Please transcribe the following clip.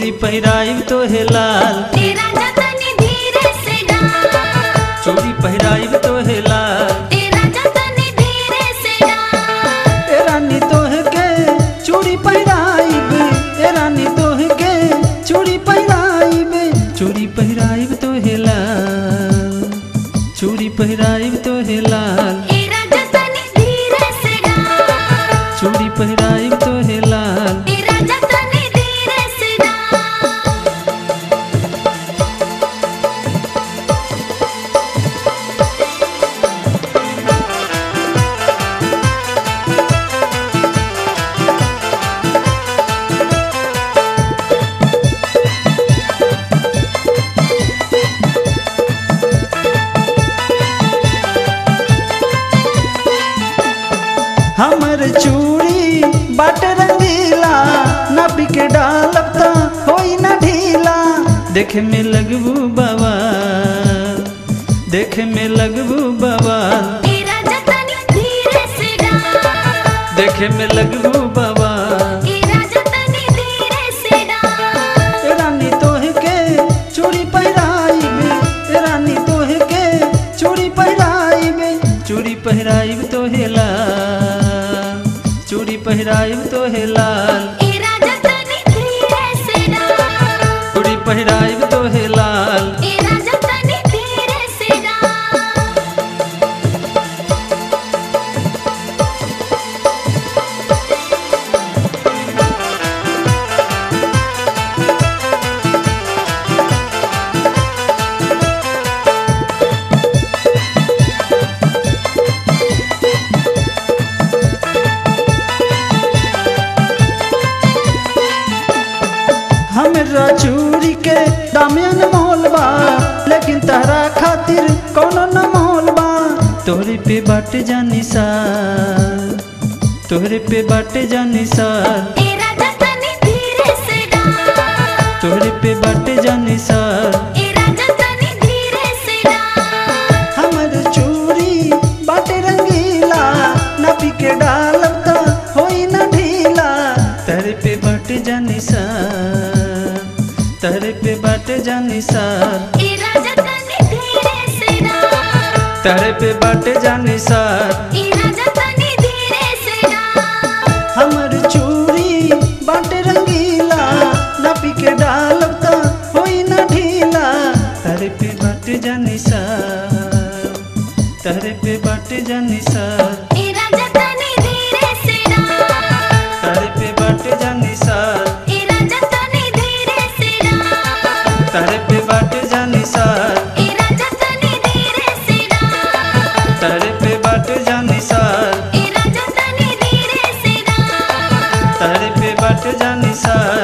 चूड़ी पहिराइब तो हे लाल तेरा जतनी धीरे से डाल चूड़ी पहिराइब तो हे लाल तेरा जतनी धीरे से डाल ए रानी तोह के चूड़ी पहिराइब ए रानी तोह के चूड़ी पहिराइब चूड़ी पहिराइब तो हे लाल चूड़ी पहिराइब तो हे लाल तेरा जतनी धीरे से डाल चूड़ी पहिराइब तो हे लाल तेरा जतनी धीरे से डाल हमर चूड़ी बाट रंगीला नबी के डालब त होई न ढीला देखे में लगबू बाबा देखे में लगबू बाबा तेरा जतनी धीरे से डाल देखे में लगबू बाबा तेरा जतनी धीरे से डाल ए रानी तोह के चूड़ी पहिराइब ए रानी तोह के चूड़ी पहिराइब चूड़ी पहिराइब तो हे लाल चूड़ी पहिराइब तो हे लाल तेरा जतनी धीरे से डाल चूड़ी पहिराइब तो हे लाल तेरा जतनी धीरे से डाल हमरा चूड़ी के दामियन मोल बा लेकिन तहरा खातिर कोनो न मोल बा तोहरे पे बाटे जानी सा तोहरे पे बाटे जानी सा तेरा जतनी धीरे से डाल तोहरे पे बाटे जानी सा तेरा जतनी धीरे से डाल हमर चूड़ी बाटे रंगीला नबी के डालब त होई न ढीला तहरे पे बाटे जानी सा तहरे पे बाटे जानी सा तेरा जतनी धीरे से डाल तहरे पे बाटे जानी सा तेरा जतनी धीरे से डाल हमर चूड़ी बाटे रंगीला नबी के डालब त होई न ढीला तहरे पे बाटे जानी सा तहरे पे बाटे जानी सा तेरा जतनी धीरे से डाल तहरे पे बाटे जानी सा तेरा जतनी धीरे से डाल तहरे पे बाटे जानी सा तेरा जतनी धीरे से डाल तहरे पे बाटे जानी सा तेरा जतनी धीरे से डाल तहरे पे बाटे जानी सा